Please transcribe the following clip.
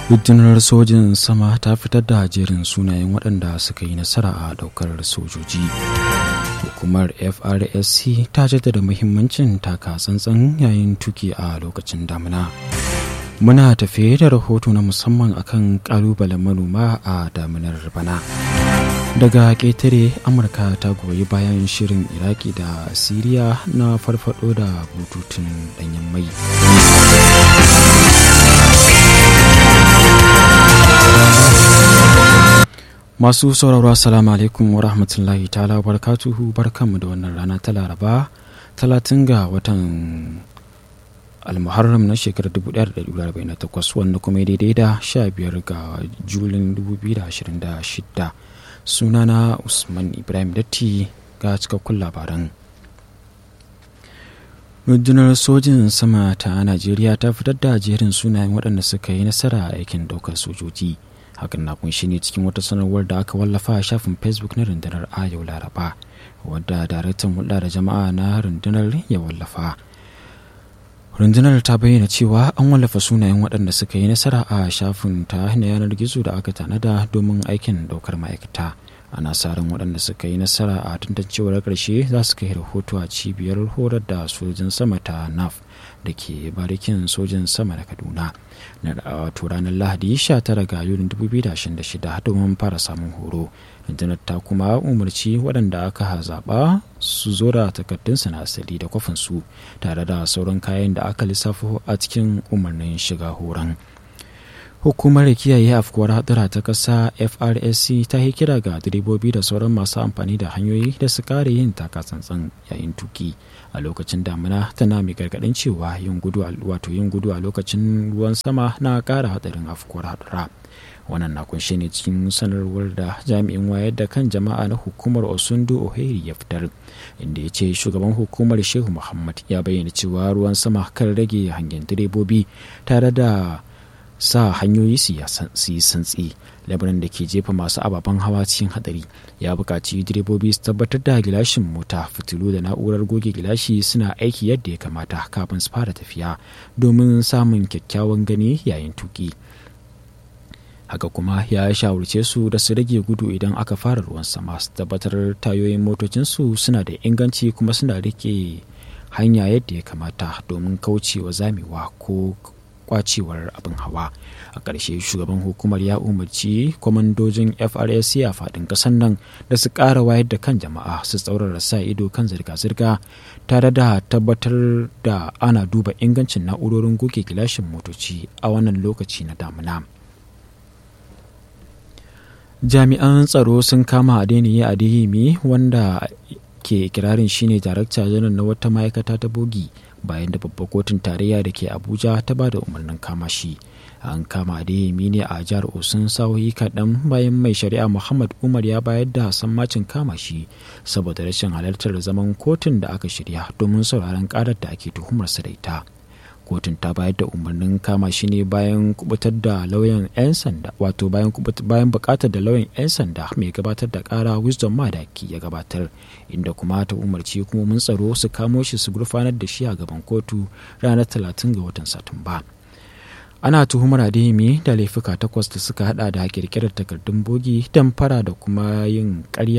rundunar sojin sama ta fitar da jerin sunayen waɗanda suka yi nasara a ɗaukar sojoji hukumar frsc ta jaddada muhimmancin taka tsantsan yayin tuki a lokacin damina muna tafe da rahoto na musamman akan ƙalubalen manoma a daminar bana daga ƙetare amurka ta goyi bayan shirin iraki da siriya na farfado da bututun ɗanyen mai masu sauraro assalamu alaikum wa rahmatullahi ta'ala barkatuhu barkanmu da wannan rana ta laraba 30 ga watan almuharram na shekarar 1448 wanda kuma daidai da 15 ga julin 2026 sunana usman ibrahim datti ga cikakkun labaran rundunar sojin sama ta najeriya ta fitar da jerin sunayen waɗanda suka yi nasara a aikin ɗaukar sojoji hakan na kunshi ne cikin wata sanarwar da aka wallafa a shafin facebook na rundunar a yau laraba wadda daraktan hulɗa da jama'a na rundunar ya wallafa rundunar ta bayyana cewa an wallafa sunayen waɗanda suka yi nasara a shafin ta na yanar gizo da aka tanada domin aikin ɗaukar ma'aikata ana sa ran waɗanda suka yi nasara a tantancewar ƙarshe za su kai rahoto a cibiyar horar da sojin sama ta naf da ke barikin sojin sama da kaduna na wato ranar lahadi 19 ga yulin 2026 domin fara samun horo rundunar ta kuma umarci waɗanda aka zaɓa su zo da takardunsa na asali da kwafinsu tare da sauran kayan da aka lissafo a cikin umarnin shiga horon hukumar kiyaye afkuwar hadura ta ƙasa frsc ta yi kira ga direbobi da sauran masu amfani da hanyoyi da su kare yin takatsantsan yayin tuki a lokacin damina tana mai gargaɗin cewa yin gudu wato yin gudu a lokacin ruwan sama na ƙara hadarin afkuwar hadura wannan na kunshe ne cikin sanarwar da jami'in wayar da kan jama'a na hukumar osundu oheri ya fitar inda ya ce shugaban hukumar shehu muhammad ya bayyana cewa ruwan sama kan rage hangen direbobi tare da sa hanyoyi su yi santsi labarin da ke jefa masu ababen hawa cikin hadari ya buƙaci direbobi su tabbatar da gilashin mota fitilu da na'urar goge gilashi suna aiki yadda ya kamata kafin su fara tafiya domin samun kyakkyawan gani yayin tuki haka kuma ya shawarce su da su rage gudu idan aka fara ruwan sama su tabbatar tayoyin motocinsu suna da inganci kuma suna rike hanya yadda ya kamata domin kaucewa zamewa ko kwacewar abin hawa a ƙarshe shugaban hukumar ya umarci kwamandojin frsc a faɗin ƙasar nan da su ƙara wayar da kan jama'a su tsaurara sa ido kan zirga-zirga tare da tabbatar da ana duba ingancin na'urorin goge gilashin motoci a wannan lokaci na damuna jami'an tsaro sun kama adeniyi adeyemi wanda ke kirarin shine darakta janar na wata ma'aikata ta bogi bayan da babbar kotun tarayya da ke abuja ta ba da umarnin kama shi an kama adeyemi ne a jihar osun sa'o'i kaɗan bayan mai shari'a muhammad umar ya bayar da sammacin kama shi saboda rashin halartar zaman kotun da aka shirya domin sauraron karar da ake tuhumarsa da ita kotun ta bayar da umarnin kama shi ne bayan kubutar da lauyan 'yan sanda wato bayan bayan bukatar da lauyan 'yan sanda mai gabatar da kara wisdom madaki ya gabatar inda kuma ta umarci hukumomin tsaro su kamo shi su gurfanar da shi a gaban kotu ranar 30 ga watan satumba ana tuhumar adeyemi da laifuka takwas da suka hada da kirkirar takardun bogi damfara da kuma yin karya